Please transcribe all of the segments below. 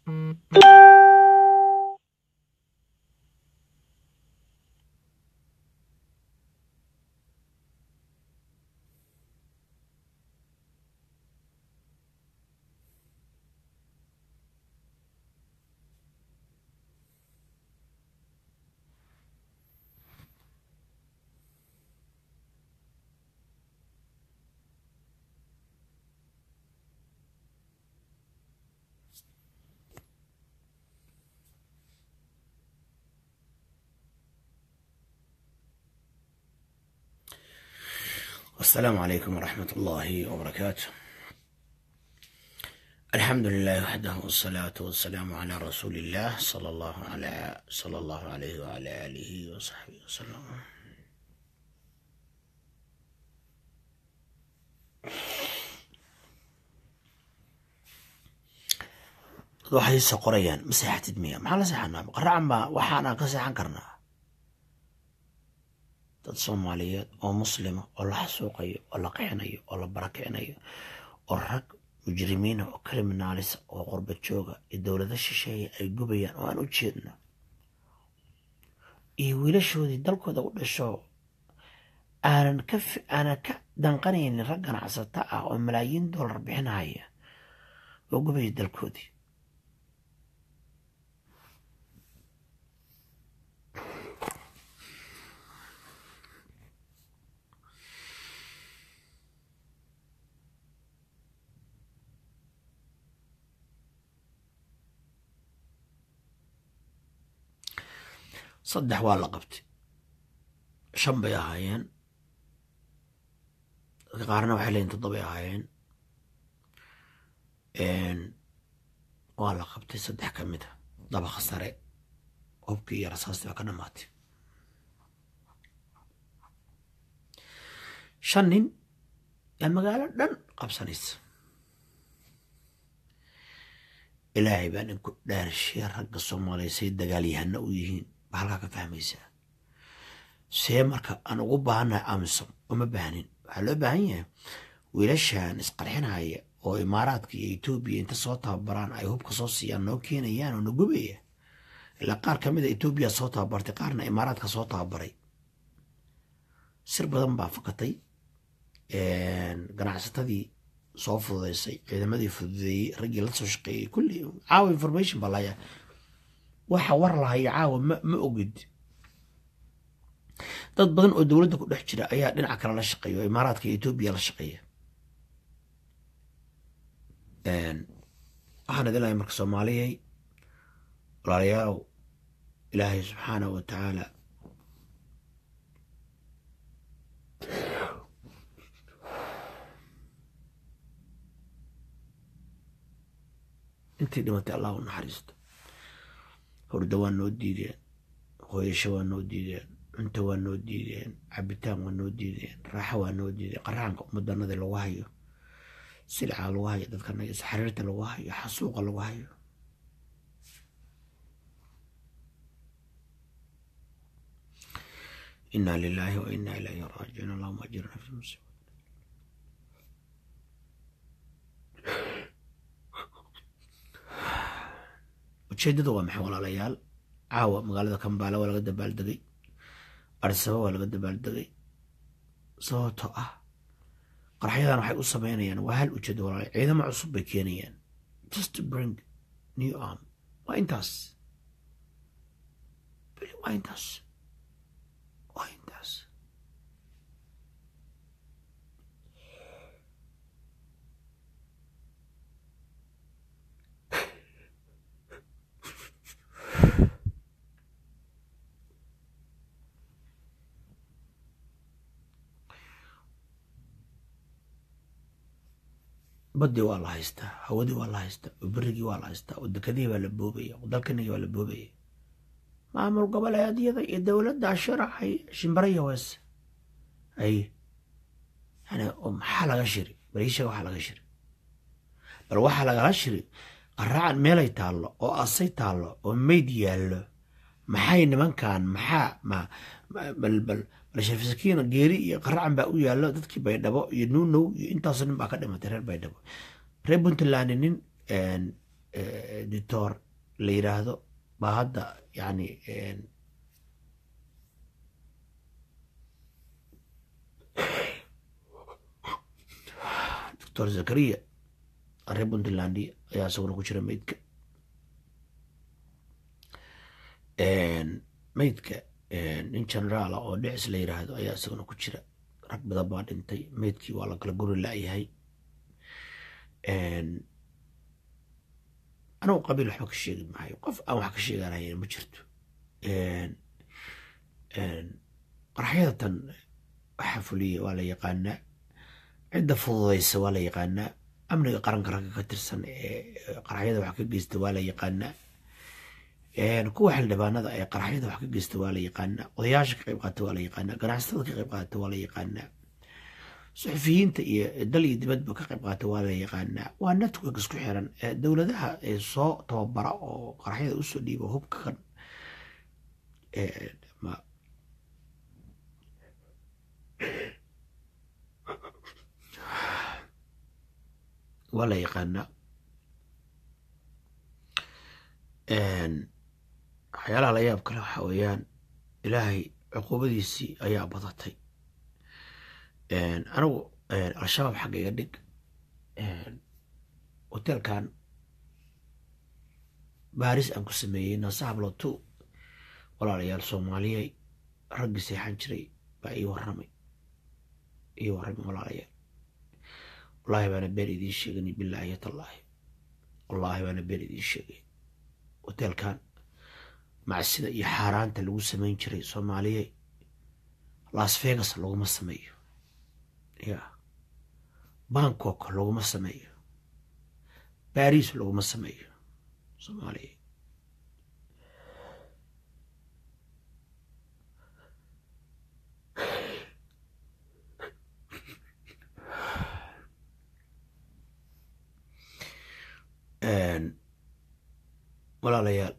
السلام عليكم ورحمة الله وبركاته الحمد لله وحده والصلاة والسلام على رسول الله صلى الله على صلى الله عليه وعلى آله وصحبه وسلم waxay se qorayaan ma seexatid miya maxaa la seexanaa qaracan baa waxaanaan ka seexan karnaa dad soomaaliyeed oo muslima oo la xasuuqayo oo la qixinayo oo la barakicinayo oo rag mujrimiina oo kriminaalisa oo qorba jooga iyo dowlado shisheeya ay gubayaan oo aan u jeedno iyo wiilashoodii dalkooda u dhasho aanan ka aanan ka danqanaynin rag ganacsata ah oo malaayiin dollar bixinaya oo gubaya dalkoodii saddex waa la qabtay shan bay ahaayeen dadka qaarna waxay leeyiin toddobay ahaayeen waa la qabtay saddex ka mid a dabaqa sare hubkii iyo rasaastii baa ka dhamaatay shan nin yaa magaalo dhan qabsanaysa ilaahay baa ninku dhaarshiya ragga soomaaliya say dagaalyahana u yihiin ba halkaa ka fahmaysaa see marka aan ugu baahannahay amisom uma baahnin waxaa loo baahan yahay wiilashan isqarxinaya oo imaaraadka iyo etoobiya inta soo tababaraan ay hubka soo siiyaan noo keenayaan oo na gubaya ilaa qaar ka mid a etoobiya soo tababartay qaarna imaaraadka soo tababaray sir badan baa fakatay ganacsatadii soo fududaysay ciidamadii fududeeyey raggii la soo shaqeeyey kulli caawa information baa layaa waxa war lahayo caawa ma ma ogid dad badan oo dowladda ku dhex jira ayaa dhinaca kale la shaqeeya oo imaaraadka iyo etoobiya la shaqeeya waxaan idin lahay marka soomaaliyay walaalayaalow ilaahay subxaanahu wa tacaala intii dhimatay allah u naxariisto hurdo waa noo diideen hooyasho waa noo diideen cunto waa noo diideen cabitaan waa noo diideen raaxo waa noo diideen qaraanka ummadanadii lagu hayo silca lagu hayo dadkanaga isxariirta lagu hayo xasuuqa lagu hayo inaa lilaahi wa inaa ilayhi raajicuun allahuma ajirna fi musiiba ujeedada waa maxay walaalayaal caawa magaalada kambaala waa laga dabaaldegay arsaba waa laga dabaaldegay sababtoo ah qarxyadan waxay u sameynayaan waa hal ujeedo walaala ciidamo cusub bay keenayaan just to bring new arm waa intaas bili waa intaas waa intaas badii waa la haystaa hawadii waa la haystaa oo berigii waa la haystaa oo dekadihii baa la boobaya oo dalkanigii baa la boobaya maamul goboleedyada iyo dowladda shiracay shimbiraya weese ay yani maxaa laga shiri bariishaga waxaa laga shiri bal waxaa lagala shiri qaraacan meelay taallo oo asay taallo oo meyd yaallo maxay nimankan maxaa ma bal bal balshafisakiina geeri iyo qaracan baa u yaallo dadkii baydhabo iyo nuunow iyo intaasoo nin baa ka dhimatay reer baydhabo reer puntland nin dictor la yiraahdo baa hadda yani doctor zakariya reer puntlandia ayaa isaguna ku jira meydka meydka nin generaala oo dhicis la yiraahdo ayaa isaguna ku jira rag badan baa dhintay meydkii waa la kala guri la-yahay anigu qabiil waxba ka sheegi maayo qof aan wax ka sheeganayana ma jirto qaraxyadatan waxaa fuliya waa la yaqaanaa cidda fududaysa waa la yaqaanaa amniga qaranka ragga ka tirsan ee qaraxyada wax ka geysta waa la yaqaanaa kuwa xildhibaanada ee qaraxyada wax ka geysta waa la yaqaanaa odayaasha ka qayb qaata waa la yaqaanaa ganacsatada ka qayb qaata waa la yaqaanaa suxufiyiinta iyo dal iyo dibadba ka qayb qaata waa la yaqaanaa waa network isku xiran dowladaha ee soo tababara oo qaraxyada usoo dhiiba hubka kan waa la yaqaanaa waxyaalaha la yaab kale waxaa weeyaan ilaahay cuquubadiisii ayaa badatay anigu al-shabaab xagga iga dhig hotelkan baaris aan ku sameeyey nasahablo two walaalayaal soomaaliyey raggii seexan jiray baa ii warramay ii warramay walaalayaal wallaahi baana been idiin sheegani bilaahi tallaahi wallaahi baana been idiin sheegay hotelkan macsida iyo xaaraanta lagu samayn jiray soomaaliyey las vegas laguma sameeyo ya bangkok laguma sameeyo baris laguma sameeyo soomaaliya walaalayaal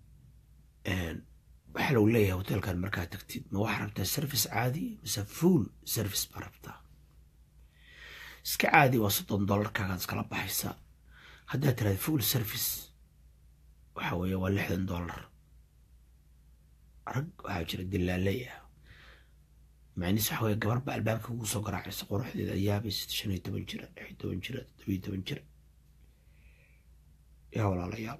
waxaa lagu leeyahay hotelkan markaa tagtid ma waxaa rabtaa service caadi mise full service baa rabtaa iska caadi waa soddon dollarkaagaad iskala baxaysaa haddaad tiraada full service waxa weeye waa lixdan dollar rag waxaa jira dilaaley ah macniis waxa weye gabar ba albaabka ugu soo garaacaysa quruxdeeda ayaabaysa shan iyo toban jira lix iyo toban jira toddoba iyo toban jira yaa walaalayaal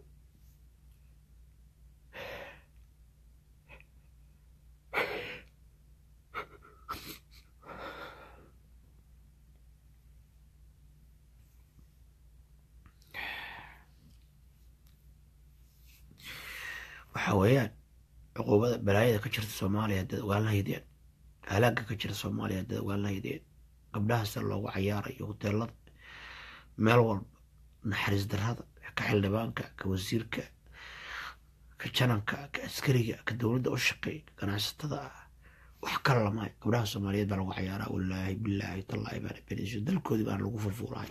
waxa weeyaan cuquubada balaayada ka jirta soomaaliya haddaad ogaan lahaydeen halaagga ka jira soomaaliya haddaad ogaan lahaydeen gabdhahaasa loogu cayaarayo hoteelada meel walba naxariis darrada ka xildhibaanka ka wasiirka ka jananka ka askariga ka dowladda u shaqeeya ka ganacsatada ah wax kala lamaayo gabdhaha soomaaliyeed baa lagu cayaaraa wallaahi bilaahi tallaahi baana beniso dalkoodii baana lagu furfuurahay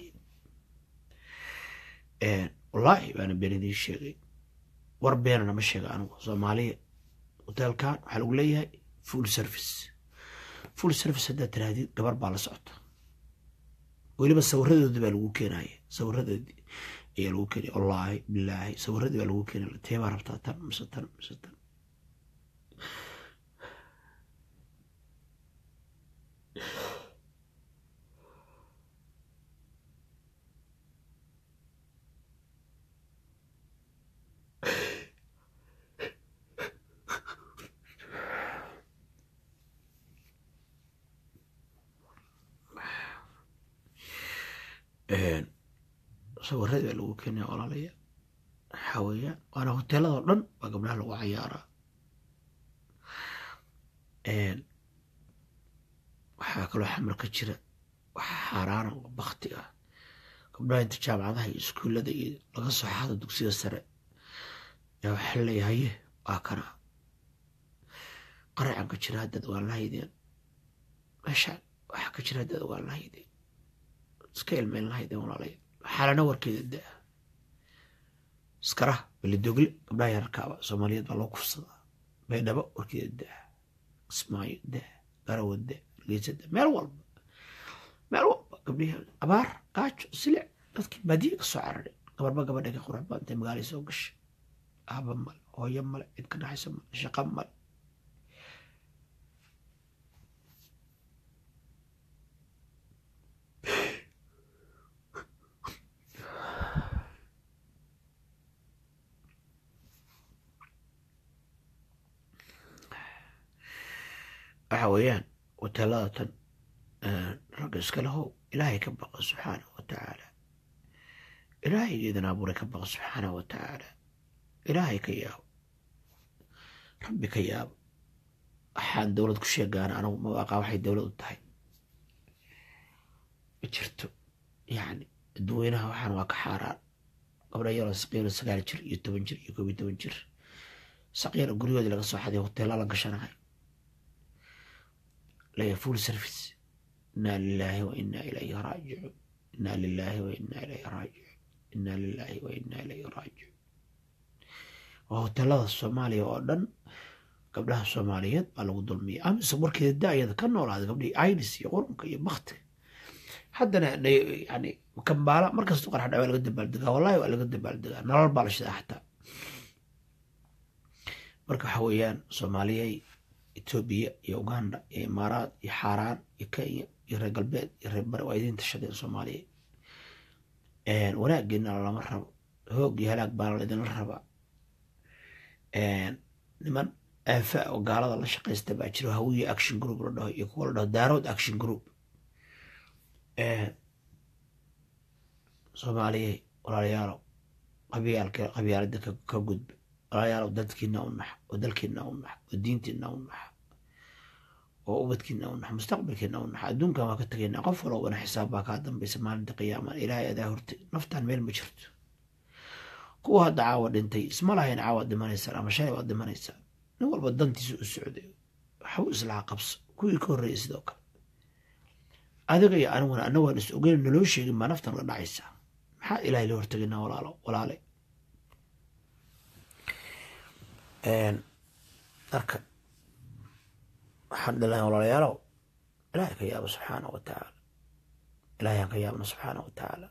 wallaahi baana been idiin sheegay war beenana ma sheega anigu soomaaliya hoteelkan waxaa lagu leeyahay full service full service haddaad tirahdid gabar baa la socota weliba sawiradoodii baa lagu keenaya sawiradoodii ayaa lagu keenaya wallaahi bilaahi sawiradii baa lagu keenaya tee baa rabtaa tan mise tan mise tan sawiradii baa lagu keenaya walaalaya waxaa weeyaan waana hoteeladoo dhan baa gabdhaha lagu cayaaraa waxaa kaloo xamar ka jira waxa xaaraana oo bakti ah gabdhaha inta jaamacadaha iyo iskuullada iyo laga soo xado dugsiga sare yaa waxaa leeyahaye waa kana qaracan ka jira haddaad ogaan lahaydeen meeshaan waxaa ka jira haddaad ogaan lahaydeen iska ilmeyn lahaydeen walaalaya xaalana warkeeda daa iskaraha belidogle gabdhaha yararkaaba soomaaliyeed baa loo kufsadaa baydhabo warkeeda daa kismaayo daa garawa daa hargeysa daa meel walba meel walba gabdhihi abaar gaajo silic dadkii baadiye ka soo cararay gabarba gabadha ka qurux badantay magaalay soo gashay aaba male hooyo male cid ka dhaxaysa male shaqo male waxa weeyaan hoteelada tan ragga iska lahow ilaahay ka baqa subxaanahu wa tacaala ilaahay idin abuuray ka baqa subxaanahu wa tacaala ilaahay ka yaabo rabbi ka yaabo waxaan dowlad ku sheegaana anigu ma aqaa waxay dowlad u tahay ma jirto yacni dadweynaha waxaan waa ka xaaraan gabdha yaroo saqiiro sagaal jir iyo toban jir iyo koob iyo toban jir saqiira guryahoodii laga soo xaday hoteella la gashanahay laya full service inaa lilaahi wa inaa ilayhi raajicuun inaa lilaahi wa inaa ilayhi raajicuun inaa lilaahi wa inaa ilayhi raajicuun waa hoteelada soomaaliya oo dhan gabdhaha soomaaliyeed baa lagu dulmiyay amise markeeda da-yada ka noolaaday gabdhihii iris iyo qurunka iyo baktiga haddana yani kambaala markasta qarax dhawa laga dabaaldegaa wallahi waa laga dabaaldegaa nolol baa la shidaa xataa marka waxa weeyaan soomaaliyey etoobiya iyo uganda iyo imaaraad iyo xaaraan iyo kenya iyo reer galbeed iyo reer bari waa idiin tashadeen soomaaliya wanaageena lama rabo hoog iyo halaag baana laydinla rabaa niman aafa oo gaalada la shaqaysta baa jiro hawiye action group la dhaho iyo kuwa la dhaho daarood action group soomaaliyey walaalayaalow qabyaalka qabyaalada ka gudba walaalayaalow dadkiina u nax oo dalkiina u nax oo diintiina u nax oo ubadkiina u nax mustaqbalkiina u nax adduunkan waa ka tegaynaa qof walbana xisaab baa kaa dambaysa maalinta qiyaama ilaahay adaa hortay naftaan meel ma jirto kuwa hadda caawa dhintay isma lahayn caawa dhimanaysaan ama shalay waad dhimanaysaan nin walba dantiisa u socday waxu islaha qabso kuwii ka horreeyay sidoo kale adiga iyo aniguna ana waan is ogeyn naloo sheegin baa naftan la dhacaysaa maxaa ilaahay la hortegaynaa walaalo walaale marka waxaan dhilahay walaalayaalow ilaahay ka yaabo subxaana wa tacaala ilaahay aan ka yaabno subxaana wa tacaala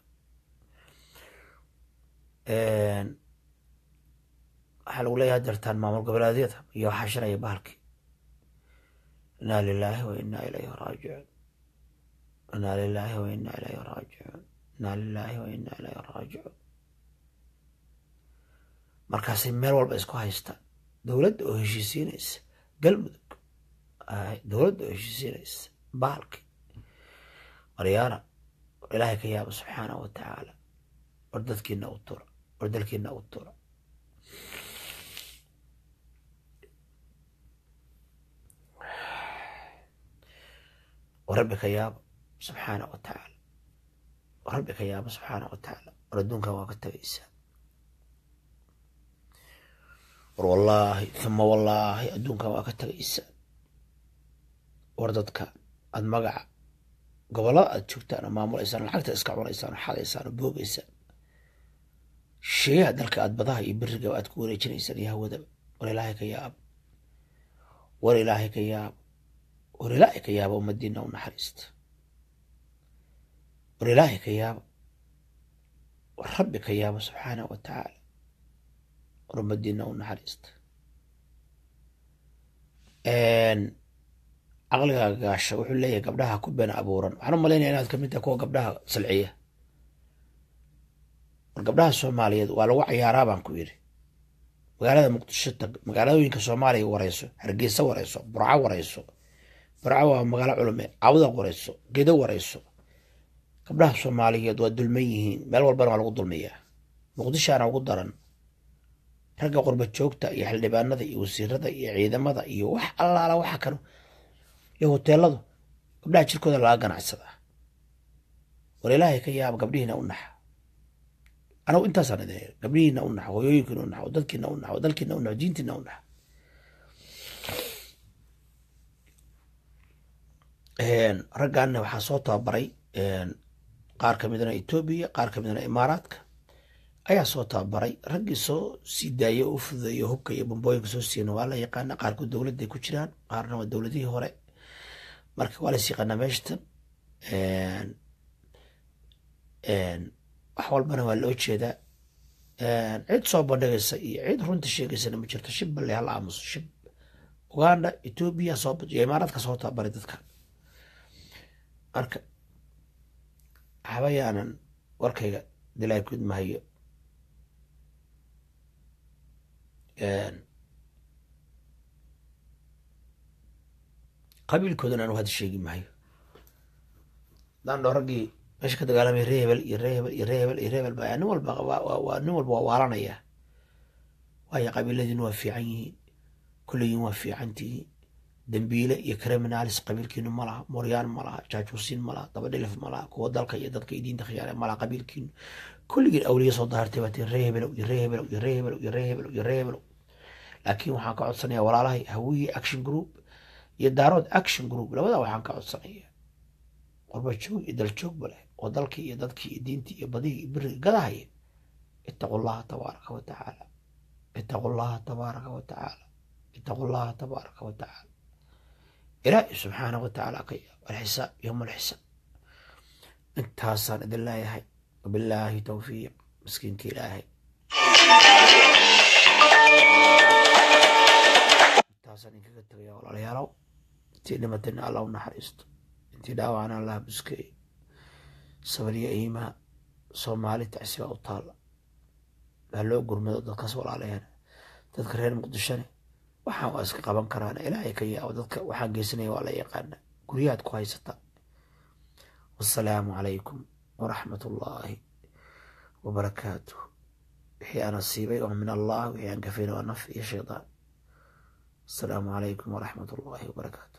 waxaa lagu leeyahay jartaan maamul goboleedyada iyo waxaa shiraya bahalkii inaa lilaahi wa inaa ilayhi raajicuun inaa lilaahi wa inaa ilayhi raajicuun inaa lilaahi wa inaa ilayhi raajicuun markaasay meel walba isku haystaan dowladda oo heshiisiinaysa galmudug dowladda oo heshiisiinaysa bahalki waryaala war ilaahay ka yaaba subxaanahu wa tacaala war dadkiina u tura war dalkiina u tura war rabbi ka yaaba subxaana wa tacaala war rabbi ka yaaba subxaana wa tacaala war adduunkan waa ka tagaysaa war wallaahi uma wallaahi adduunkan waa ka tagaysaa war dadka aada magaca gobollada aada joogtaan oo maamulaysaan lacagta iska cunaysaan oo xadaysaan oo boogaysaan sheeyaha dalka aada badaha iyo beriga aad ku wareejinaysaan iyo hawadaba war ilaahay ka yaaba war ilaahay ka yaaba war ilaahay ka yaaba ummadiina u naxariista war ilaahay ka yaaba war rabbi ka yaaba subxaanahu wa tacaala war ummadiina u naxariista caqligaaga gaasha wuxuu leeyahay gabdhaha ku been abuuran waxaan u malaynaya inaad kamid tahay kuwa gabdhaha salciya war gabdhaha soomaaliyeed waa lagu cayaaraa baan ku yidhi magaalada muqdisho tag magaaladooyinka soomaaliya wareyso hargeysa wareyso burco wareyso burco waa magaalo culume cawda wareyso gedo wareyso gabdhaha soomaaliyeed waa dulman yihiin meel walbana waa lagu dulmiyaa muqdishaana ugu daran ragga qurba joogta iyo xildhibaanada iyo wasiirada iyo ciidamada iyo wax allaala waxa kano iyo hoteeladu gabdhaha jirkooda laga ganacsadaa war ilaahay ka yaaba gabdhihiina u naxa anagu intaasaan idin hel gabdhihiina u naxo hoyooyinkiina u naxo dadkiina u naxo dalkiina u naxo diintiina u naxo raggaanna waxaa soo tababaray qaar ka midna etoobiya qaar ka midna imaaraadka ayaa soo tababaray raggii soo sii daayay oo u fududeeyo hubka iyo bambooyinka soo siiyana waa la yaqaana qaarkood dowladday ku jiraan qaarna waa dowladihii hore marka waa las yaqaanaa meeshatan wax walbana waa loo jeedaa cid soo bandhigaysa iyo cid runta sheegaysana ma jirto shib balle hala aamuso shib uganda etoobiya soo iyo imaaraadka soo tababari dadka marka habayaanan warkayga dilaa kud mahayo qabiilkoodan anu hadda sheegi maayo hadaan dhoo raggii meesha ka dagaalamay ree hebel iyo ree hebel iyo ree hebel iyo ree hebel baa nin walba waa nin walba waa waalanaya waayo qabiiladiina waa fiican yihiin kulligiin waa fiican tihiin dambiile iyo criminalis qabiilkiinu ma laha moryaan ma laha jaajuusiin ma laha dabadhilif ma laha kuwa dalka iyo dadka iyo diinta khiyaare ma laha qabiilkiinu kulligiin awliya soo dahartay baa tii ree hebelow iyo ree hebelow iyo ree hebelow iyo ree hebelow iyo ree hebelow laakiin waxaan ka codsanaya walaalahay hawiye action group iyo daarood action group labada waxaan ka codsanaya qorba joog iyo daljoogba leh oo dalkii iyo dadkii iyo diintii iyo badihii iyo biriga gadahaya ittaqu llaha tabaaraka wa tacaala ittaqu llaha tabaaraka wa tacaala ittaqu llaha tabaaraka wa tacaala ilaahi subxaana wa tacaala ka yaab alxisaab yowma alxisaab intaasaan idin leeyahay wabilaahi towfiiq miskiinka ilaahay intaasaan idinkaga tegaya walaalayaalow intii dhimatayna allah u naxariisto intii dhaawacna allah buskeeyo sabaliya iimaa soomaali tacsi baa u taalla baa loo gurmado dadkaas walaalayaana dadka reer muqdishone waxaan waa iska qaban karaan ilaahay ka yaabo dadka waxaan geysanaya waa la yaqaana guryahaad ku haysata wasalaamu calaykum waraxmat ullaahi wabarakaatuh wixii aan asiibay oo min allah wixii aan kafayna waa naf iyo shaydaan asalaamu calaykum waraxmat ullaahi wabarakaatu